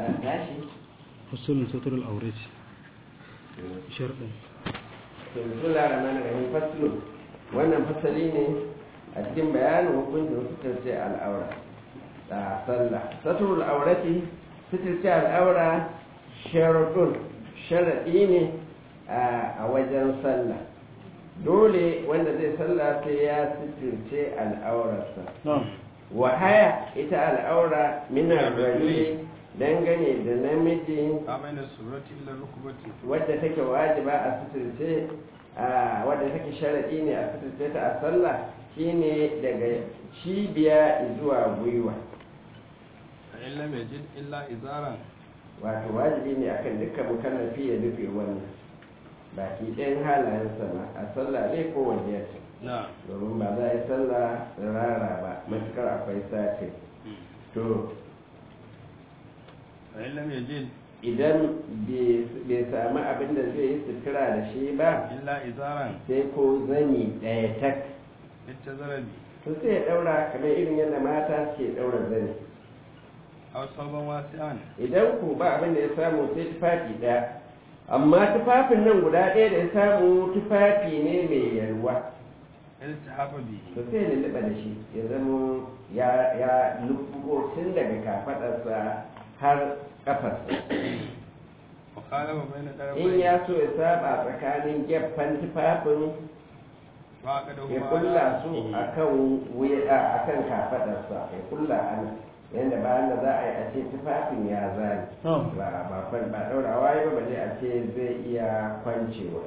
a tashi fasulun satar al'aurai sharɗin to bismillah rahman rahim faslun wannan fasali ne a cikin bayanin hukuncin sutarce al'aura da sallah saturul aurati sutarce al'aura sharadun sharaɗi ne a wajen sallah dole wanda zai sallah sai ya suturce al'aurarsa wahaya ita al'aura minar rajuli dangane da namiji amina surati illa rukubati wadda take wajiba a suturce a wadda take sharadi ne a suturce ta a sallah shine daga cibiya zuwa gwiwa fa in lam yajid illa izaran wato wajibi ne akan dukkan mukallafi ya rufe wannan baki ɗayan halayen sama a sallah ne ko waje na domin ba za a yi sallah rara ba matukar akwai sati to fa in lam yajid idan bai sami abin da zai yi sutura da shi ba illa izaran sai ko zani ɗaya tak ita zarabi to sai ya ɗaura kamar irin yadda mata ke ɗaura zani aw saban wasi'an idan ku ba abin da ya samu sai tufafi ɗaya amma tufafin nan guda ɗaya da ya samu tufafi ne mai yalwa iltihafa bihi to sai ya lulluɓa da shi ya zama ya ya lubbugo tun daga kafaɗarsa har ƙafarsa wa khalama bayna in darafai ya so ya saba tsakanin gefen tufafin wa aka da ya kulla su akan wuya akan kafadarsa ya kulla ana yanda bayan da za a yi a ce tufafin ya zani ba ba kwan ba daurawa ya ba balle a ce zai iya kwancewa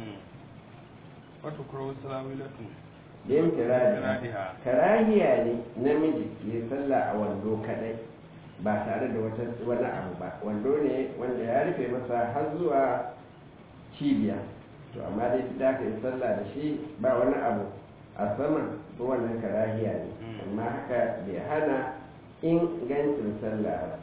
wata kuro salamilatu yin firadi Firadiha. karahiya ne namiji ya sallah a wando kadai ba tare da wata wani abu ba wando ne wanda ya rufe masa har zuwa cibiya to amma dai duk da aka yi sallah da shi ba wani abu a sama ko wannan karahiya ne Mm. amma haka bai hana ingancin sallah ba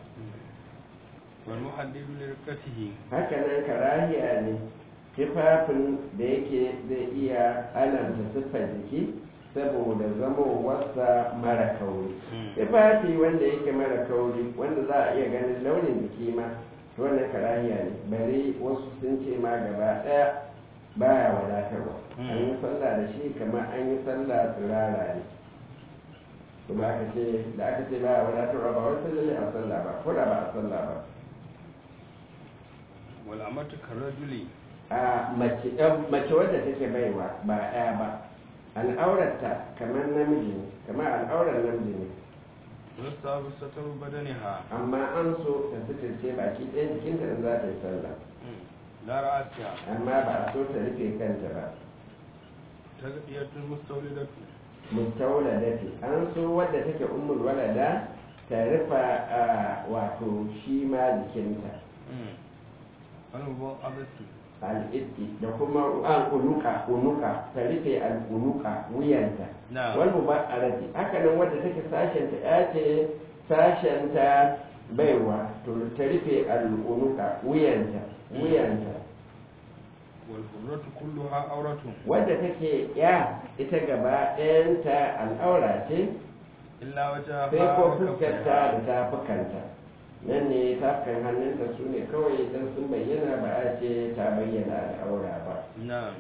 wal muhaddidu li rikatihi haka nan karahiya ne tufafin da yake zai iya alamta siffar jiki saboda zamowarsa mara kauri tufafi wanda yake mara kauri wanda za a iya ganin launin jiki ma to wannan karahiya ne bari wasu sun ce ma gaba ɗaya baya wadatarwa Mm. an yi sallah da shi kamar an yi sallah tsirara ne kuma aka ce da aka ce baya wadatarwa ba wai sallah a sallah ba ko da ba a sallah ba wal amatu karajuli a mace ɗan- mace wadda take baiwa ba ɗaya ba al'aurarta kamar namiji ne kamar al'aurar namiji ne yusabu sataru badaniha amma an so ta suturce baki ɗaya jikinta da za ta yi sallah la ra'asiha amma ba a so ta rufe kanta ba tagdiyatul mustawlidatu mustawla dace an so wadda take ummul walada ta rufa a wato shi ma jikinta wal mubaadatu al'iddi da kuma al'unuka unuka ta rufe al'unuka wuyanta na wal mubaarati haka nan wadda take sashen ta ya ce sashen ta baiwa to ta rufe al'unuka wuyanta wuyanta wal hurratu kulluha awratun wadda take ya ita gaba ɗayanta al'aura ce illa wajhaha sai ko wa fuskarta kaffaiha. da tafukanta nan ne tafukan hannunta su ne kawai idan sun bayyana ba a ce ta bayyana al'aura ba na'am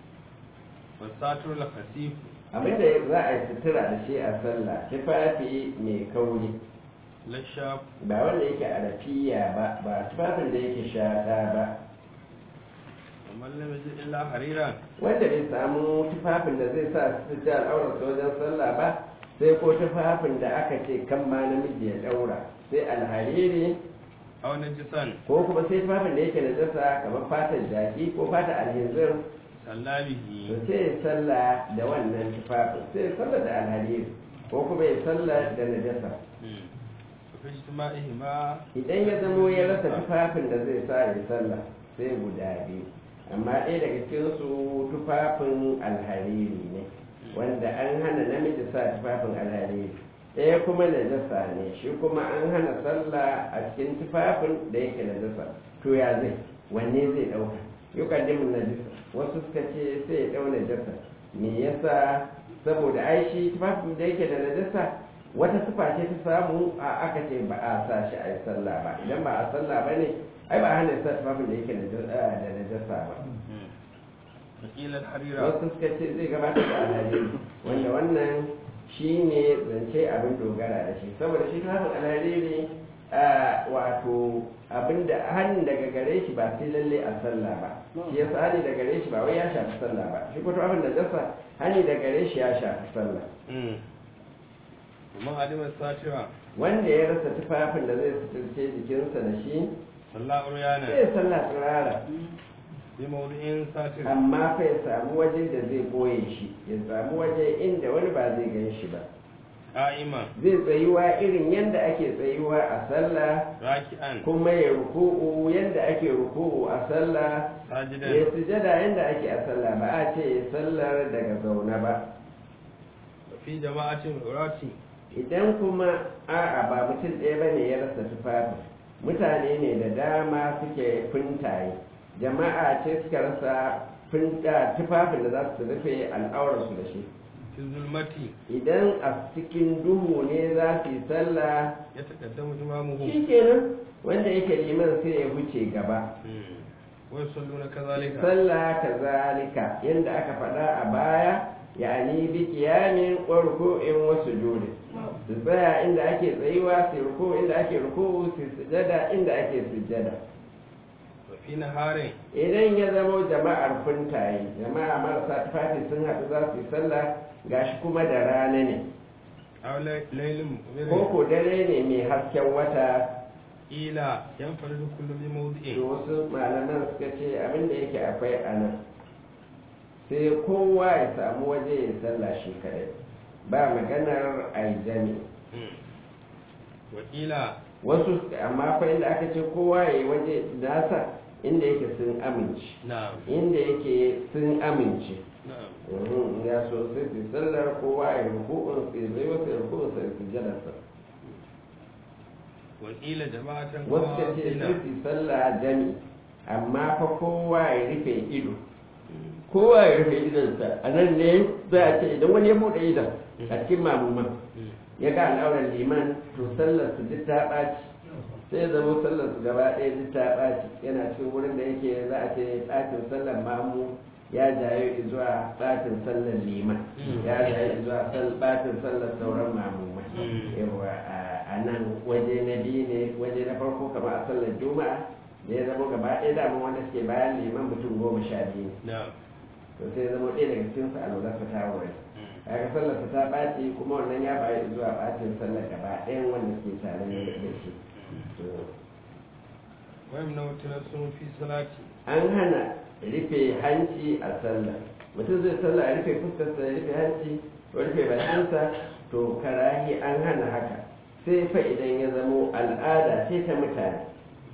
wasatur la khasif abinda za a yi sutura da shi a sallah tufafi mai kauri la shaf ba wanda yake arafiya ba ba tufafin da yake shaɗa ba wa man lam yajid illa hariran wanda bai samu tufafin da zai sa su fita al'aurarsa wajen sallah ba sai ko tufafin da aka ce kan ma namiji ya ɗaura sai alhariri aw najisan ko kuma sai tufafin da yake da jasa kamar fatar jaki ko fatar alhinzir to sallabihi sai ya sallah da wannan tufafin sai ya sallah da alhariri ko kuma ya sallah da najasa fi ijtima'ihima idan ya zamo ya rasa tufafin da zai sa ya sallah sai guda biyu amma ɗaya daga cikin su tufafin alhariri ne wanda an hana namiji sa tufafin alhariri ɗaya kuma najasa ne shi kuma an hana sallah a cikin tufafin da yake najasa to ya zai wanne zai ɗauka yukaddimin najasa wasu suka ce sai ya ɗau najasa me yasa saboda ai shi tufafin da yake da najasa wata sifa ce ta samu a aka ce ba a sa shi a yi sallah ba idan ba a sallah ba ne ai ba a hana sa tufafin da yake da najasa ba wakil al-harira wasu suka ce zai gabatar da alhariri wanda wannan shi ne zance abin dogara da shi saboda shi tufafin alhariri wato abin da hannun daga gare shi ba sai lalle a sallah ba shi yasa hannu daga gare shi ba wai ya shafi sallah ba shi kuma abin da jasa hannu daga gare shi ya shafi sallah kuma alimar satira wanda ya rasa tufafin da zai suturce jikinsa da shi sallah uryana sai sallah tsirara bi mawdu'in satir amma fa ya samu waje da zai boye shi ya samu waje inda wani ba zai gan shi ba qa'ima zai tsayuwa irin yadda ake tsayuwa a sallah raki'an kuma ya ruku'u yadda ake ruku'u a sallah ya sajidan sujada yadda ake a sallah ba a ce ya sallar daga zaune ba fi jama'atin urati idan kuma a'a ba mutum ɗaya ba ne ya rasa tufafi mutane ne da dama suke fintaye jama'a ce suka rasa finta tufafin da za su rufe al'aurarsu da shi fi zulmati idan a cikin duhu ne za su yi sallah ya taqaddamu imamuhu shi kenan wanda yake liman sai ya wuce gaba wa yusalluna kadhalika sallah kazalika yadda aka faɗa a baya yani bi qiyamin wa ruku'in wa sujudi su tsaya inda ake tsayuwa su ruku inda ake ruku su sujada inda ake sujada wa fi naharin idan ya zama jama'ar funtaye jama'a marasa tufafi sun haɗu za su yi sallah gashi kuma da rana ne aw laylin ko ko dare ne mai hasken wata ila yanfaridu kullu bi mawdi'in da wasu malaman suka ce abin da yake akwai a nan sai kowa ya samu waje ya sallah shi kadai ba maganar aijami wa ila wasu amma fa inda aka ce kowa ya yi waje nasa inda yake sun amince na'am inda yake sun amince na'am Mhm, ya so sai su sallar kowa ya rukun sai zai wasu ya rukun sai su jadarsa wa ila jama'atan wasu ka ce qasina sai su sallah jami amma fa kowa ya rufe ido kowa ya rufe idonsa a nan ne za a ce idan wani ya buɗe idon a cikin mamuman ya ga al'aurar liman to sallar su duk ta ɓaci sai ya zama sallar su gaba ɗaya duk ta ɓaci yana cikin wurin da yake za a ce ɓacin sallar mamu ya jayo zuwa ɓacin sallar liman ya jayo zuwa sal- ɓacin sallar sauran mamumai yawa a- a nan waje na biyu ne waje na farko kamar a sallar juma'a da ya zama gaba ɗaya dama wanda suke bayan liman mutum goma sha biyu ne na'am to sai ya zama ɗaya daga cikin su a lura su ta wurin kaga sallar ta ɓaci kuma wannan ya bayi zuwa ɓacin sallar gaba ɗayan wanda suke tare da shi To, wa yamna sun fi salati an hana rufe hanci a sallah mutum zai sallah a rufe fuskarsa ya rufe hanci ko rufe bakinsa to karahi an hana haka sai fa idan ya zamo al'ada ce ta mutane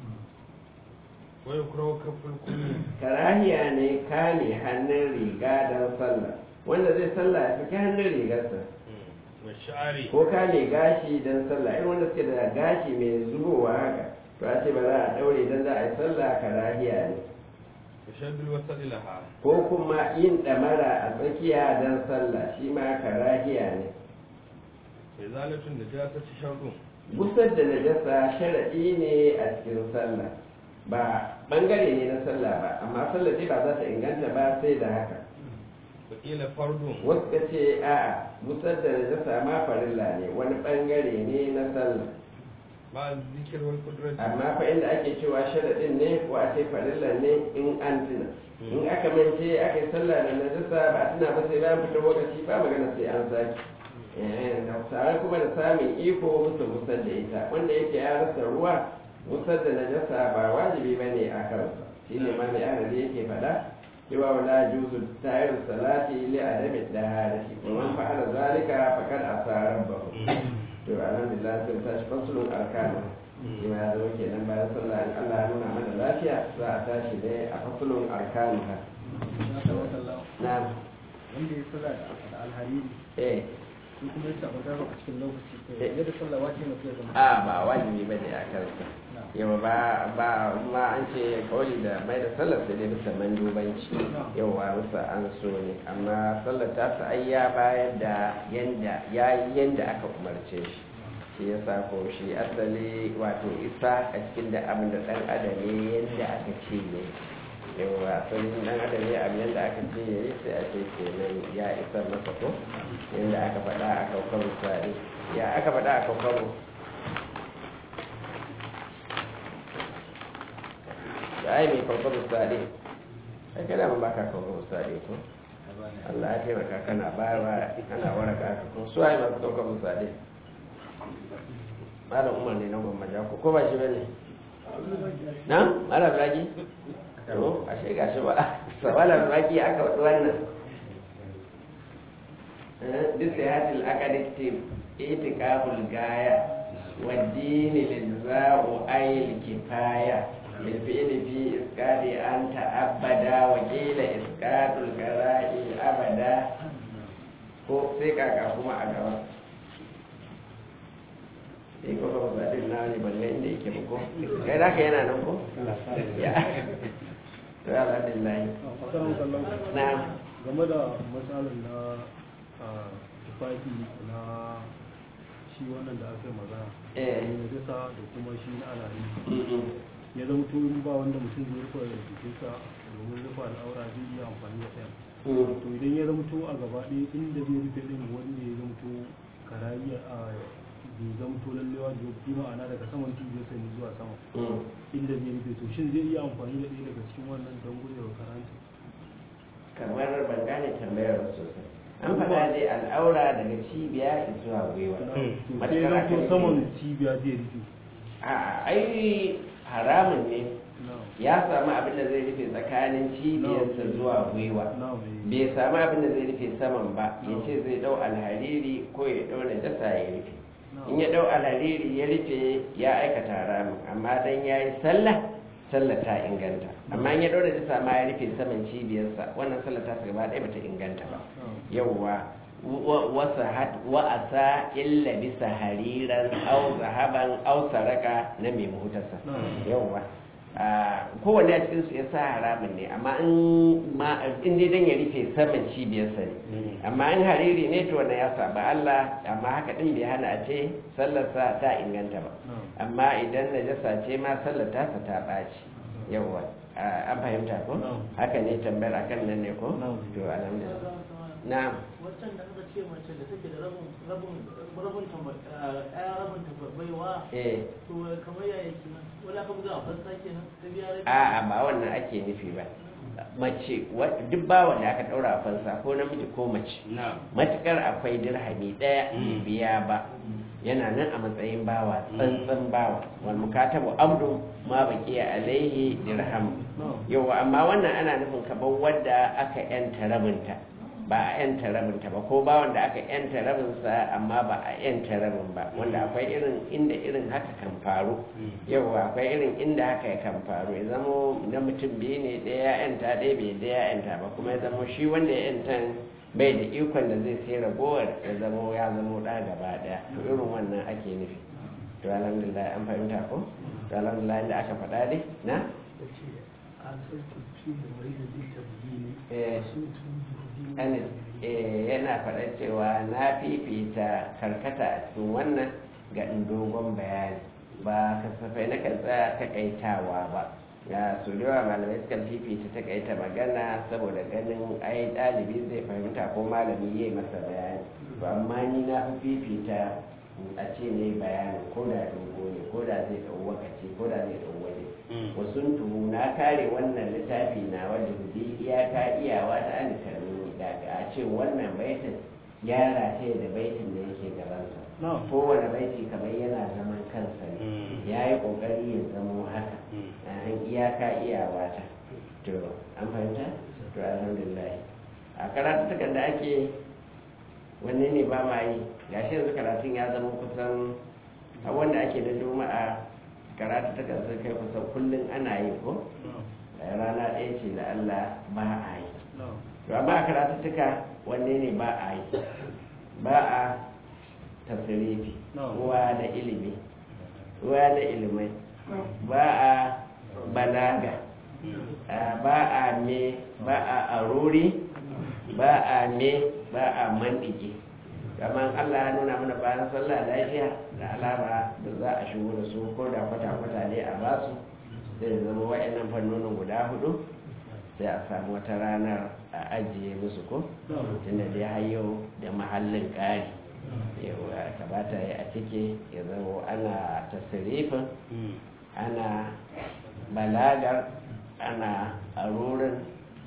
wa yukrahu kaful kulli karahiya ne kame hannun riga don sallah wanda zai sallah ya saki hannun rigarsa wa sha'ari ko kame gashi don sallah irin wanda suke da gashi mai zubowa haka to a ce ba za a daure don za a yi sallah karahiya ne wa shaddul wasal laha ko kuma yin ɗamara a tsakiya don sallah shi ma karahiya ne izalatun najasati sharrun gusar da najasa sharaɗi ne a cikin sallah ba ɓangare ne na sallah ba amma sallah dai ba za ta inganta ba sai da haka wa ila fardun wasu ka ce a'a gusar da najasa ma farilla ne wani ɓangare ne na sallah ma zikir wal qudrati amma fa inda ake cewa sharaɗin ne ko a ce farilla ne in an tuna in aka mance aka yi sallah da najasa ba a tuna ba sai bayan fitar lokaci ba magana sai an sake Eh, da tare kuma da samun iko musu musar da ita wanda yake ya rasa ruwa musar da najasa ba wajibi ba ne a kansa shi ne ma mai adadi yake faɗa cewa wala juzu tayar salati li adami daharati wa man fa'ala zalika faqad asara rabbahu to alhamdulillah sai tashi fasulun arkanu shi ma ya zama kenan bayan sallah in Allah ya nuna mana lafiya za a tashi dai a fasulun arkanu ha na wanda ya sallah da alhariri eh shi kuma ya samu dama a cikin lokaci to yadda sallah wajibi ne ya zama a ba wajibi ba ne a kansa yawa ba ba ma an ce kawai da mai da sallar sai dai bisa mandubanci yawa bisa an so ne amma sallar ta sa ai ya bayar da yanda ya yi yanda aka umarce shi shi ya sa ko shi asali wato isa a cikin da abin da dan adam ne yanda aka ce ne yawa asalin dan adam ne abin yanda aka ce ya yi sai a ce kenan ya isar masa ko yanda aka faɗa a kaukar misali ya aka faɗa a kaukar da ai mai kaukar misali ai kada mun baka kaukar misali ko Allah ya taimaka kana bayarwa kana waraka ka ko su ai masu kaukar misali malam umar ne na gwamma ko ko ba shi bane na malam ragi to ashe gashi ba malam ragi aka wadu wannan duk sai hadil akadiktim itikaful gaya والدين للزاء أي الكفاية بالفعل في إسقاط أن تأبدا وقيل إسقاط القراء أبدا ko sai kaka kuma a gaba sai ko ba ba din na ne balle inda yake ba ko kai da ka yana nan ko ya to ya alhamdulillah na game da matsalar na tufafi na shi wannan da aka yi magana eh da jasa da kuma shi na alari ya zama to in ba wanda mutum zai rufe jikinsa domin rufe al'aura zai iya amfani da ɗayan to idan ya zama to a gaba ɗaya inda zai rufe ɗin wanda ya zama to karayya a bai zama to lallewa da bi ma'ana daga saman cibiyarsa ne zuwa sama inda zai rufe to shin zai iya amfani da ɗaya daga cikin wannan don gujewa karanta kamar ban gane tambayar sosai an faɗa dai al'aura daga cibiya zuwa gwiwa sai ya zama to saman cibiya zai rufe a ai haramun ne ya samu abin da zai rufe tsakanin cibiyarsa zuwa gwiwa bai samu abin da zai rufe saman ba ya ce zai dau alhariri ko ya dau najasa ya rufe in ya dau alhariri ya rufe ya aikata haramun amma dan ya yi sallah sallah ta inganta amma in ya dau najasa ma ya rufe saman cibiyarsa wannan sallah ta gaba ɗaya bata inganta ba yawwa wa'asa illa bisa hariran au zahaban au saraka na mai muhutarsa yawwa kowane a cikinsu ya sa haramun ne amma in dai dan ya rufe saman cibiyarsa ne amma in hariri ne to wannan ya saba Allah amma haka din bai hana a ce sallarsa ta inganta ba amma idan najasa ce ma sallar tasa ta ɓaci yawwa an fahimta ko haka ne tambayar akan nan ne ko to alhamdulillah na'am waccan da aka ce mace da take da rabin rabin rabin ɗaya rabin baiwa eh to kamar yaya kenan wani aka buga a fansa kenan ta biya rabi a'a ba wannan ake nufi ba mace wa- duk bawan da aka ɗaura a fansa ko namiji ko mace matukar akwai dirhami ɗaya bai biya ba yana nan a matsayin bawa tsantsan bawa wal mukatabu amru ma baqiya alaihi dirham yawa amma wannan ana nufin kamar wadda aka yanta rabinta ba a yanta rabinta ba ko ba wanda aka yanta rabinsa amma ba a yanta rabin ba wanda akwai irin inda irin haka kan faru yawa akwai irin inda haka kan faru ya zamo na mutum biyu ne ɗaya ya yanta ɗaya bai ɗaya ya yanta ba kuma ya zamo shi wanda ya yanta bai da ikon da zai sai ragowar ya zamo ya zamo ɗa gaba ɗaya to irin wannan ake nufi to alhamdulillah an fahimta ko to alhamdulillah inda aka faɗa dai na eh Anis eh, yana faɗa cewa na fifita karkata a cikin wannan ga in dogon bayani ba kasafai na kan tsaya takaitawa ba ya su yawa malamai sukan fifita takaita magana saboda ganin ai ɗalibi zai fahimta ko malami ya yi masa bayani to amma ni na fi fifita a ce ne bayani ko da dogo ne ko da zai ɗau wakaci ko da zai ɗau waje wasu tuhu na kare wannan littafi na wajen bi iyaka iyawa ta an karni daga a ce wannan baitin gyara ce da baitin da yake gabansa kowane baiti kamar yana zaman kansa ne ya yi ƙoƙari ya zamo haka an iyaka iyawa ta to an fahimta to alhamdulillah a karatukan da ake wanne ne ba ma yi gashi yanzu karatun ya zama kusan a wanda ake da juma'a karatu ta kan kai kusan kullum ana yi ko rana ɗaya ce da Allah ba a yi to amma a karatu tuka wanne ne ba a yi ba a tasirifi Na'am. ruwa na ilimi ruwa na ilimai ba a balaga a ba a me ba a aruri ba a me ba a mandigi kamar Allah ya nuna mana bayan sallah lafiya da alama da za a shigo da su ko da kwata-kwata ne a basu zai zama wa'annan fannonin guda hudu sai a samu wata ranar a ajiye musu ko tunda dai hayo da mahallin ƙari yawa kamata ya a cike ya zama ana tasirifin ana balagar ana arurin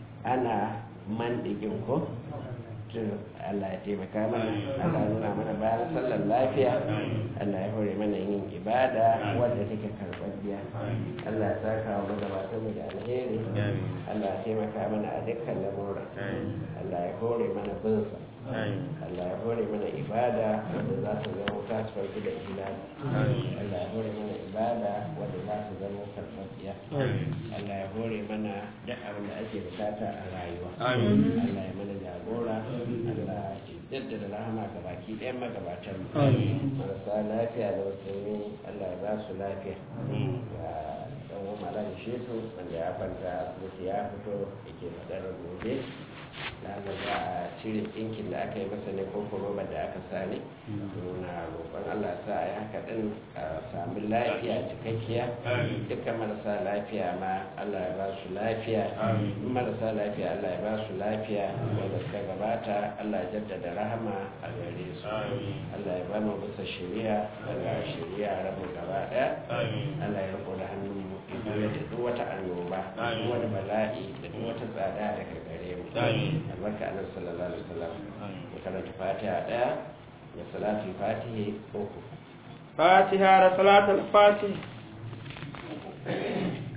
ana mandigin ko to Allah ya taimaka mana Allah ya nuna mana bayan sallar lafiya Allah ya hore mana yin ibada wadda take karɓar biya Allah ya saka wa magabatan mu da alheri Allah ya taimaka mana a dukkan lamura Allah ya hore mana binsa Allah ya hore mana ibada wadda za ta zama ta farki da ihlali Allah ya hore mana ibada wadda za ta zama karfafiya Allah ya hore mana duk abin da ake bukata a rayuwa Allah ya mana jagora Allah ya jaddada rahama ga baki ɗayan magabatan mu marasa lafiya da musulmi Allah ya ba su lafiya ga dan uwan malam shesu wanda ya kwanta asibiti ya fito yake fadar gobe da za a cire ɗinkin da aka yi masa ne ko robar da aka sani nuna roƙon Allah sa a yi haka ɗin a sami lafiya cikakkiya dukkan marasa lafiya ma Allah ya ba su lafiya in marasa lafiya Allah ya ba su lafiya wanda suka gabata Allah ya jaddada rahama a gare su Allah ya ba mu bisa shari'a daga shari'a rabu gaba ɗaya Allah ya riko da hannun mu ya da duk wata annoba duk wani bala'i da duk wata tsada daga gare mu albarka annabi sallallahu alaihi wasallam ya karanta fatiha daya da salatul fatihi uku fatiha da salatul fatih